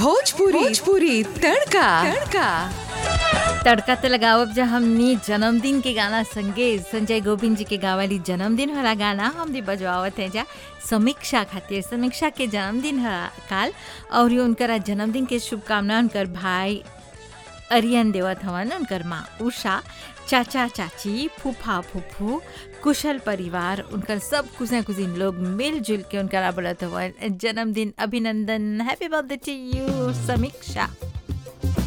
भोजपुरी भोजपुरी तड़का तड़का तड़का ते लगावब जब हमनी जन्मदिन के गाना संगे संजय गोविंद जी के गावाली जन्मदिन वाला गाना हमने बजवावत है जा समीक्षा खातिर समीक्षा के जन्मदिन है काल और ये उनकर जन्मदिन के शुभकामना उनकर भाई अरियन देवत हवन उनकर माँ उषा चाचा चाची फूफा फूफू कुशल परिवार उनकर सब कुछ कुजिन लोग मिलजुल के उनकर बोलत हवन जन्मदिन अभिनंदन हैप्पी बर्थडे टू यू समीक्षा